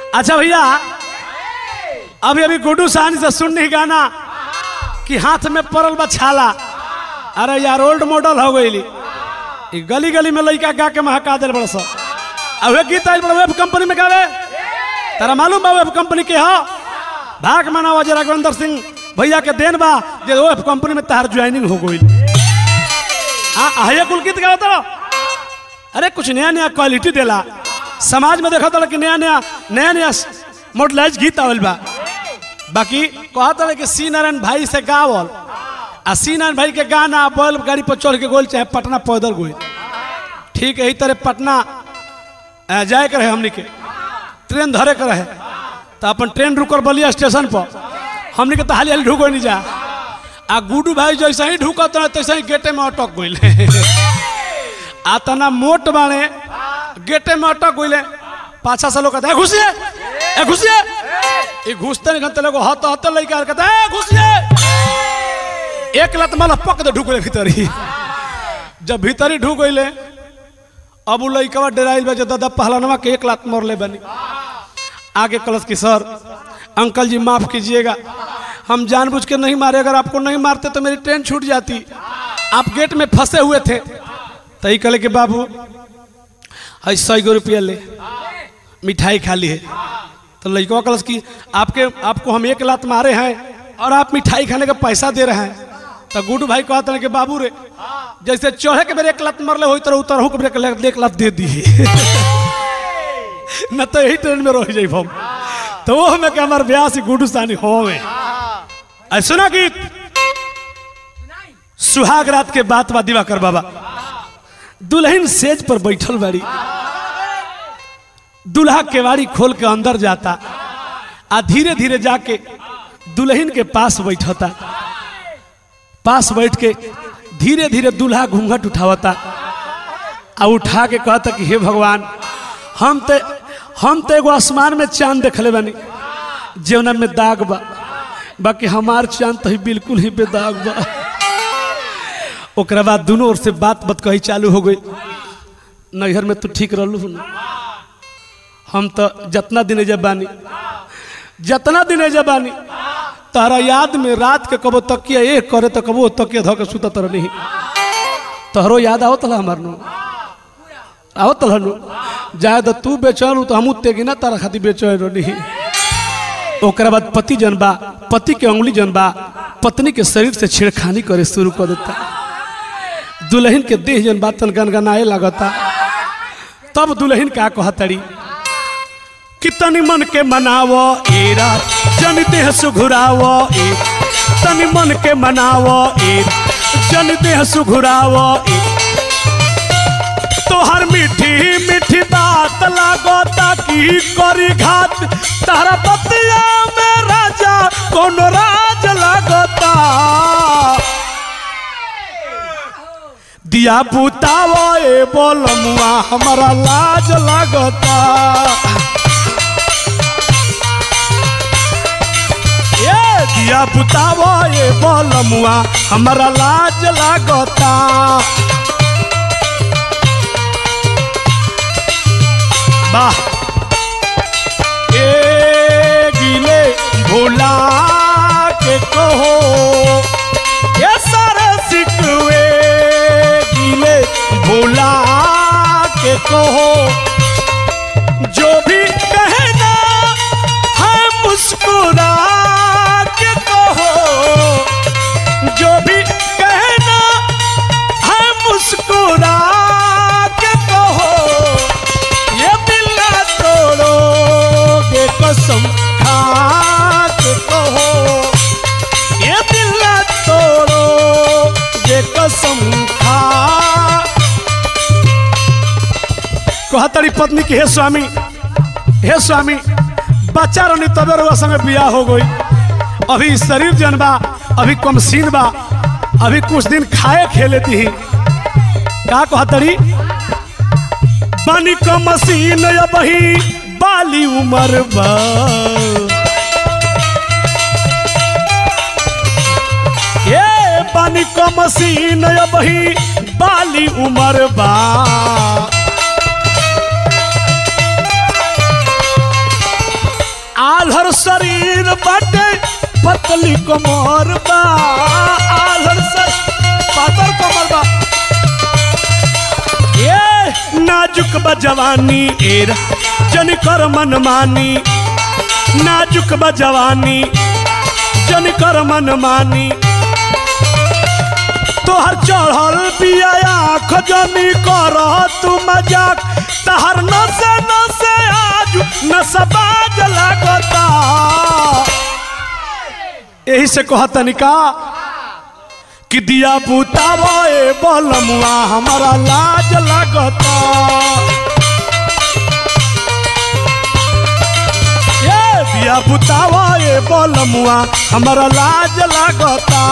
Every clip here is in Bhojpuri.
अच्छा भैया अभी अभी गुड्डू साहनी से सुननी गाना कि हाथ में पड़ल बा छाला अरे यार ओल्ड मॉडल हो गई ई गली गली में लड़का गा के महका दिल बड़ा सा अब वे गीत आइल बड़ा वेब कंपनी में गावे तारा मालूम बा वेब कंपनी के हो भाग मनावा जे राघवेंद्र सिंह भैया के देन बा जे वेब कंपनी में तार ज्वाइनिंग हो गई हाँ आहिया कुल गीत गावत रहो अरे कुछ नया नया क्वालिटी देला समाज में देखा था कि नया नया नया नया मॉडलाइज गीत आवल बा बाकी कहता है कि सी नारायण भाई से गावल आ सी नारायण भाई के गाना बैल गाड़ी पर चढ़ के गोल चाहे पटना पैदल गोल ठीक है यही तरह पटना अ, जाए के रहे हमनी के ट्रेन धरे के रहे तो अपन ट्रेन रुकल बलिया स्टेशन पर हमनी के तो हाली हाली ढुको नहीं जा आ गुडू भाई जैसे ही ढुकत रहे तैसे ही गेटे में अटक गई आ तना मोट बाणे गेटे में अटक गई पाछा से लोग कहते हैं घुसिए ए घुसिए ये घुसते नहीं घंटे लोग हत हत लड़का कहते हैं घुसिए एक लत माला पक दे ढुकले भीतर ही जब भीतर ही ढुक गईले अब उ लड़का डराइल बा जो दादा पहलनवा के एक लात मार ले बनी आगे कलश की सर अंकल जी माफ कीजिएगा हम जानबूझ के नहीं मारे अगर आपको नहीं मारते तो मेरी ट्रेन छूट जाती आप गेट में फंसे हुए थे तही कले के बाबू है सौ गो रुपया ले मिठाई खा ली है तो लड़का कलश की आपके आपको हम एक लात मारे हैं और आप मिठाई खाने का पैसा दे रहे हैं तो गुडू भाई कहते हैं कि बाबू रे जैसे चढ़े के मेरे एक लात मरले हो तरह उतर के मेरे एक लात दे दी न तो यही ट्रेन में रह जाई हम तो वो हमें कि हमारे ब्याह से गुडू सानी हो में सुना गीत सुहाग रात के बात बा दिवाकर बाबा दुल्हन सेज पर बैठल बाड़ी दूल्हा केवाड़ी खोल के अंदर जाता आ धीरे धीरे जाके दुल्हन के पास बैठता पास बैठ के धीरे धीरे दूल्हा घूंघट उठावता आ उठा के कहता कि हे भगवान हम ते हम तो एगो आसमान में चांद देखले बानी जेवना में दाग बा बाकी हमार चांद तो ही बिल्कुल ही बेदाग बा ओकरा बाद दोनों ओर से बात बात कही चालू हो गई नैहर में तू ठीक रहलू ना हम तो जितना दिन जब बानी जितना दिन जब बानी तारा याद में रात के कबो तकिया एक करे तो कबो तकिया धो के सुतत नहीं तोहरो याद आवत हला हमार नु आवत हला नु जाए तो तू बेचैन तो हमू तेगी ना तारा खातिर बेचैन नहीं ओकरा बाद पति जन बा पति के उंगली जन बा पत्नी के शरीर से छेड़खानी करे शुरू कर देता दुल्हन के देह जन बातन गनगनाए लगता तब दुल्हन का कहतड़ी कि तनी मन के मनावो ए रात जन देह सुघुरावो ए तनी मन के मनावो ए जन देह सुघुरावो ए तोहर मीठी मीठी बात लागो ताकि करी घात तारा बतिया में राजा कौन राज लागता दिया बुतावो ए बोलमुआ हमारा लाज लागता ये दिया बुतावो ए बोलमुआ हमारा लाज लागता वाह ए गिले भोला के कहो ये सारे सिकवे गिले भोला के कहो जो भी कहना है मुस्कुरा के कहो जो भी कहना है मुस्कुरा के कहो ये दिल ना तोड़ोगे कसम खा के कहो ये दिल ना तोड़ोगे कसम खा कहतरी पत्नी की हे स्वामी हे स्वामी बच्चा रहनी तबे रुआ संगे बियाह हो गई अभी शरीर जन बा अभी कमसीन बा अभी कुछ दिन खाए खेले दी का कहतरी बनी क मशीन बही बाली उमर बा ये बनी क मशीन बही बाली उमर बा शरीर बाटे पतली कमर बा आलर सर पातर कमर बा ये नाजुक बा जवानी एरा जन कर मन मानी नाजुक बा जवानी जन कर मन मानी तोहर चढ़ल पिया आँख जनी कर तू मजाक तहर नसे नसे आज नसबाज लागता यही से कहतनी का कि दिया बुतावा ए बलमुआ हमारा लाज लागता ये दिया बुतावा ए बलमुआ हमारा लाज लागता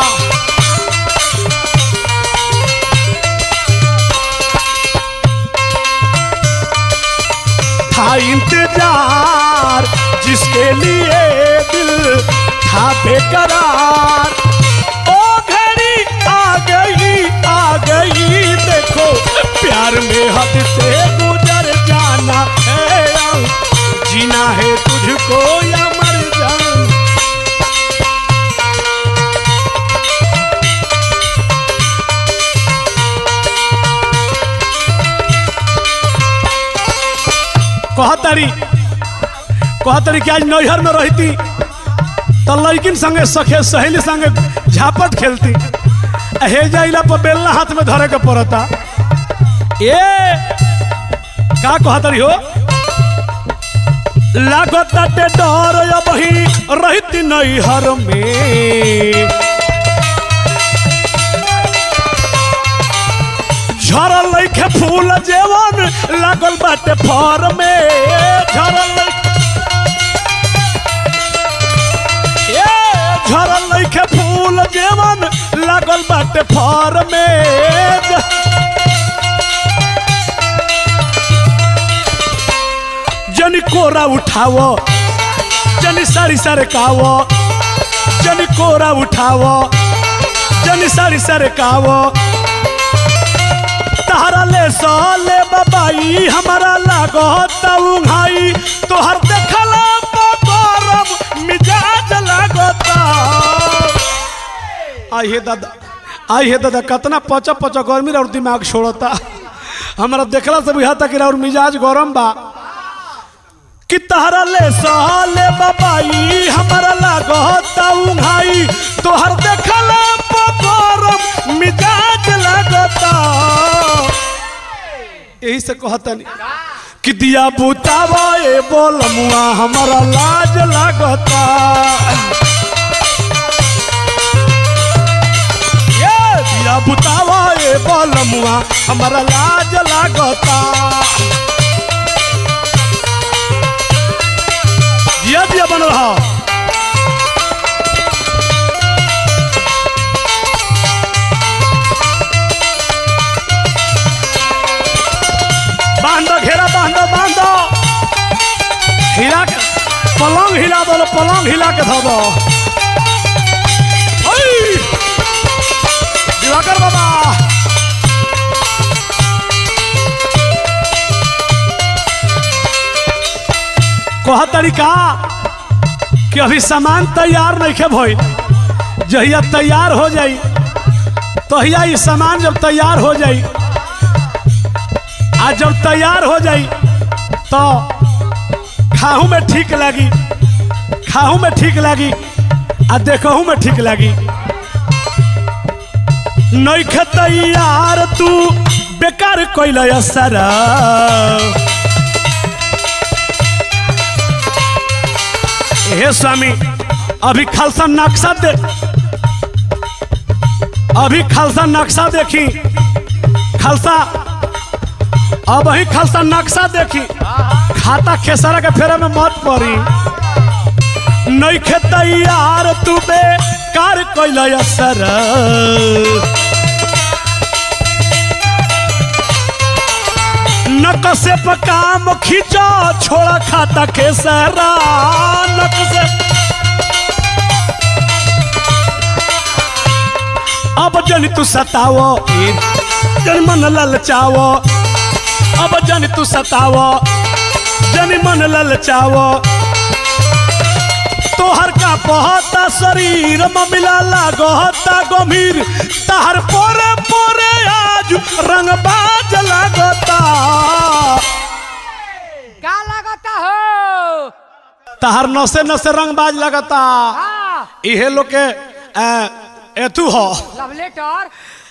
था इंतजार जिसके लिए दिल था बेकरार ओ घड़ी आ गई आ गई देखो प्यार में हद से गुजर जाना है अब जीना है तुझको या मर जाना कहतरी कहतरी कि आज नैहर में रहती तो लड़किन संगे सखे सहेली संगे झापट खेलती आ हे जाइला पर बेलना हाथ में धरे के पड़ता ए का कहतरी हो लागताटे डर अब ही रहती नैहर में झरल लइखे फूल जेवन लागल बाटे फर में झरल लइखे ए झरल लइखे फूल जेवन लागल बाटे फर में जनी कोरा उठावो जनी सारी सारे कावो जनी कोरा उठावो जनी सारी सारे कावो तहरा ले साले बाबाई हमारा लागो उघाई तोहर देखला गरम मिजाज लागता आई हे दादा आई हे दादा कितना पचा पचा गर्मी और दिमाग छोड़ता हमारा देखला से बुझाता कि और मिजाज गरम बा कि तहरा ले साले बाबाई हमारा लागता उघाई तोहर देखला गरम मिजाज लागता यही से कहतनी कि दिया बुतावा ए बोलमुआ हमारा लाज लागता ये दिया बुतावा ए बोलमुआ हमारा लाज लागता दिया दिया बन रहा बांधो घेरा बांधो बांधो हिला के पलंग हिला दो पलंग हिला के धो दो ओई! दिवाकर बाबा कह तरीका कि अभी सामान तैयार नहीं खे भइल जहिया तैयार हो जाई तहिया ये सामान जब तैयार हो जाई आज जब तैयार हो जाई तो खाहू में ठीक लगी खाहू में ठीक लगी आ देखहू में ठीक लगी नैखे तैयार तू बेकार कैल असर हे स्वामी अभी खालसा नक्शा दे अभी खालसा नक्शा देखी खालसा अब ही खालसा नक्शा देखी खाता खेसरा के फेरे में मत पड़ी नैखे तैयार तू बेकार कैल असर नक से काम खींचो छोड़ा खाता खेसरा नक से अब जन तू सतावो जन मन ललचावो अब जन तू सतावो जन मन ललचावो तोहर का बहता शरीर ममिला लागता गंभीर तहर पोरे पोरे आज रंगबाज लागता का लगता हो तहर नसे नसे रंगबाज लगता हाँ इहे लोग के अ, एथू हो लव लेटर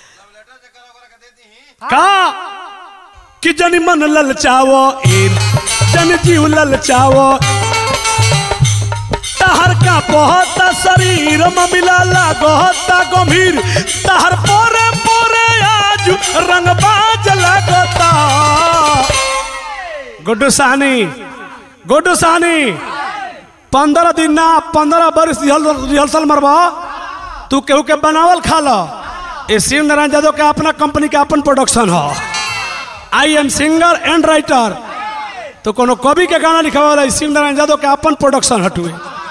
का कि जन मन ललचावो इन जन जीव ललचावो तहर का बहुत शरीर ममिला लागता गंभीर तहर पोरे पोरे आज रंगबाज लगता गुड्डू सानी गुड्डू सानी पंद्रह दिन ना पंद्रह बरिस रिहल- रिहर्सल मरबा तू केहू के बनावल खा लो ये शिव नारायण यादव के अपना कंपनी के अपन प्रोडक्शन हो I am singer and writer तो कोनो कवि के गाना लिखा वाला शिव नारायण यादव के अपन प्रोडक्शन हटुए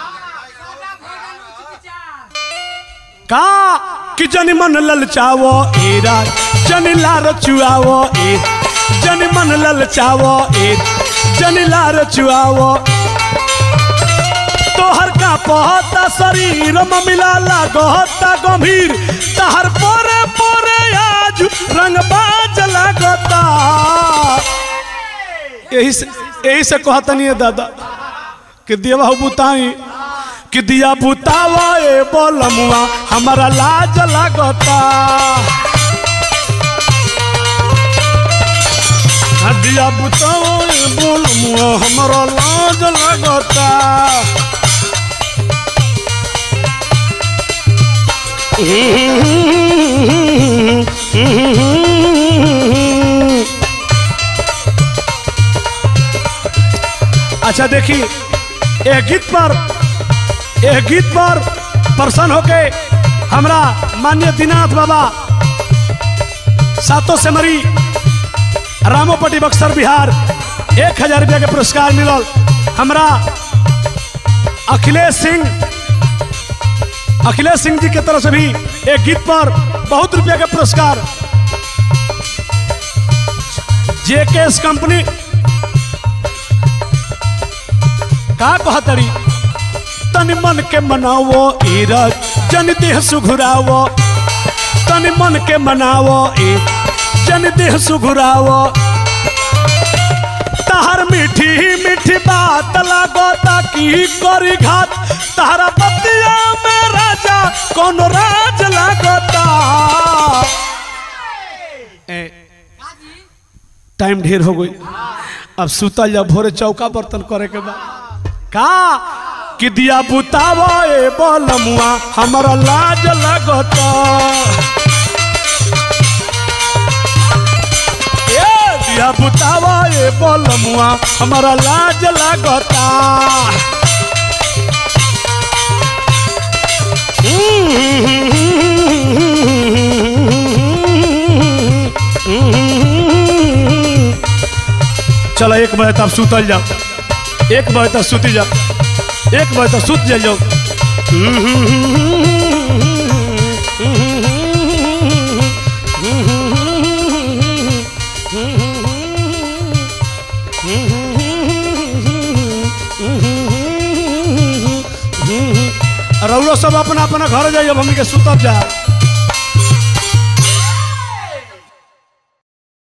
का कि जन मन ललचावो ए राज जन लार चुआवो ए जन मन ललचावो ए जन लार चुआवो तोहर का पहता शरीर ममिला लागता गंभीर तहर पोरे पोरे आज रंगबाज लागता यही से यही से कहतनी है दादा कि दिया बुताई कि दिया बुतावा ए बोलमुआ हमारा लाज लागता हाँ, दिया बुतावा ए बोलमुआ हमारा लाज लागता अच्छा देखी यह गीत पर यह गीत पर प्रसन्न होके हमरा मान्य दीनाथ बाबा सातों से मरी रामोपटी बक्सर बिहार एक हजार रुपया के पुरस्कार मिलल हमरा अखिलेश सिंह अखिलेश सिंह जी के तरफ से भी एक गीत पर बहुत रुपया के पुरस्कार जेकेएस कंपनी का कहतरी तन मन के मनावो ईरज जन देह सुघुरावो तन मन के मनावो ए जन देह सुघुरावो तहर मीठी मीठी बात लागो ताकि करी घात तहरा बतिया में राजा कौन राज लागता ए, टाइम ढेर हो गई अब सुतल जा भोरे चौका बर्तन करे के बाद का कि दिया बुतावा ए बोलमुआ हमरा लाज लगता ए दिया बुतावा ए बोलमुआ हमरा लाज लगता चलो एक बजे तक सुतल जाओ एक बजे तक सुती जाओ एक बजे तक सुत जाओ रउरो सब अपना अपना घर जाइए हमनी के सुतब जा